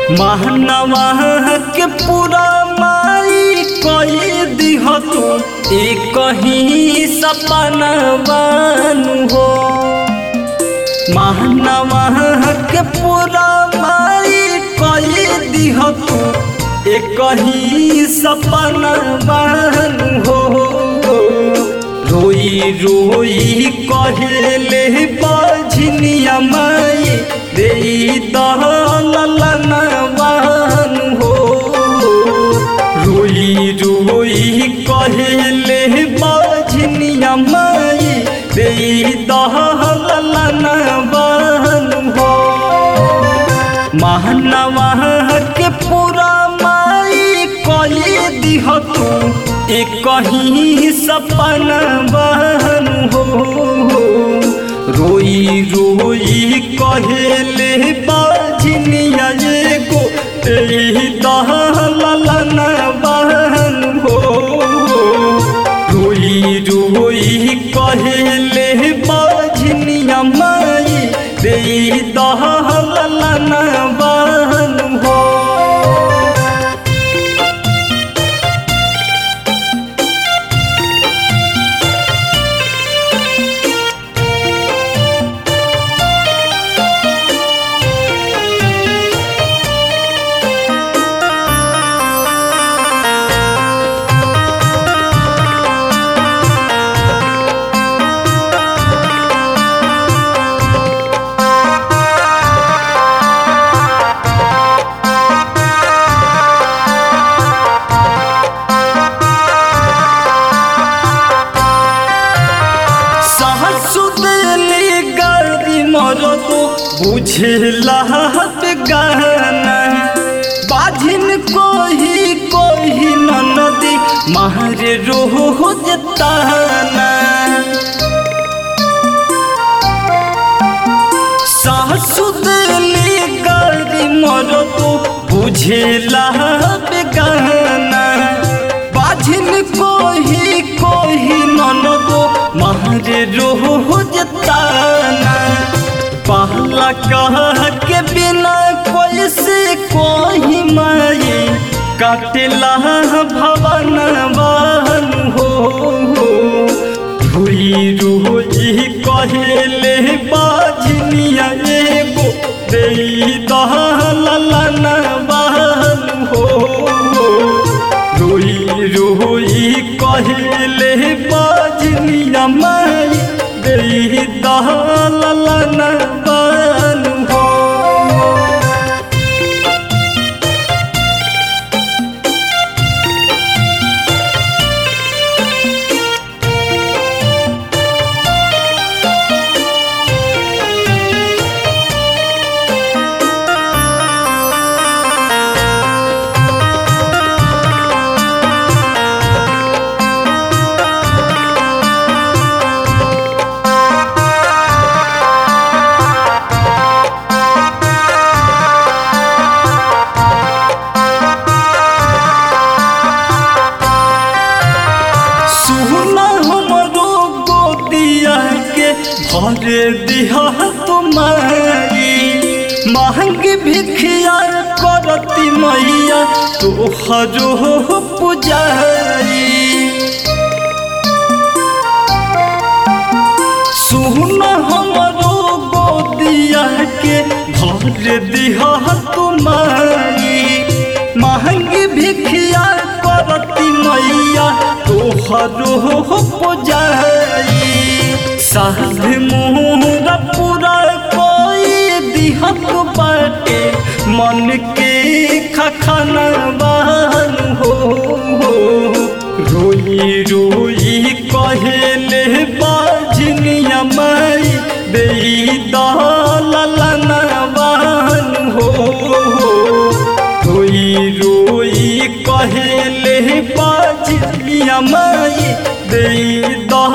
महनवा के पूरा माई कई दिह तू एक ही सपना बानू हो महनवा के पूरा माई कई दिह तू एक ही सपना बानू हो रोई रोई कहेले बाझनिया माई दे दहलन हो रोई रोई कहेले बाझनिया माई दे दहलन हो महनवा के पूरा माई कली दिह तू एक ही सपना बहन हो रोई रोई कहेले बाझनिया एगो तेरी दहलन बहन हो रोई रोई कहेले बाझनिया माई दे दहलन बहन हो सहसुदली गर्दी मरदो बुझला गाना बाझिन कोही कोही ननदी मारे रोह जताना सहसुदली गर्दी मरदो बुझला गाना बाझिन कोही कोही ननदो मारे रोह जताना पहला कह के बिना कोई से कोही माई काटला भवन बहन हो रुई रुई कहेले बाझनिया एगो दे दहलन बहन हो रोई रोई कहेले बाजनिया माई दे दहलन बन हो सुना हमरो गोदिया के भर दिया तुम्हारी महंग भिखिया करती मैया तोहरो पुजारी सुन हमरो गोदिया के भर दिया तुम्हारी महंगी भिखिया करती मैया तोहरो पुजारी साध मोहरा पूरा कोई दिहत बाटे मन के खखना बहन हो रोई रोई कहेले बाझनिया माई दे दहलन बहन हो रोई रोई कहेले बाझनिया माई दे दह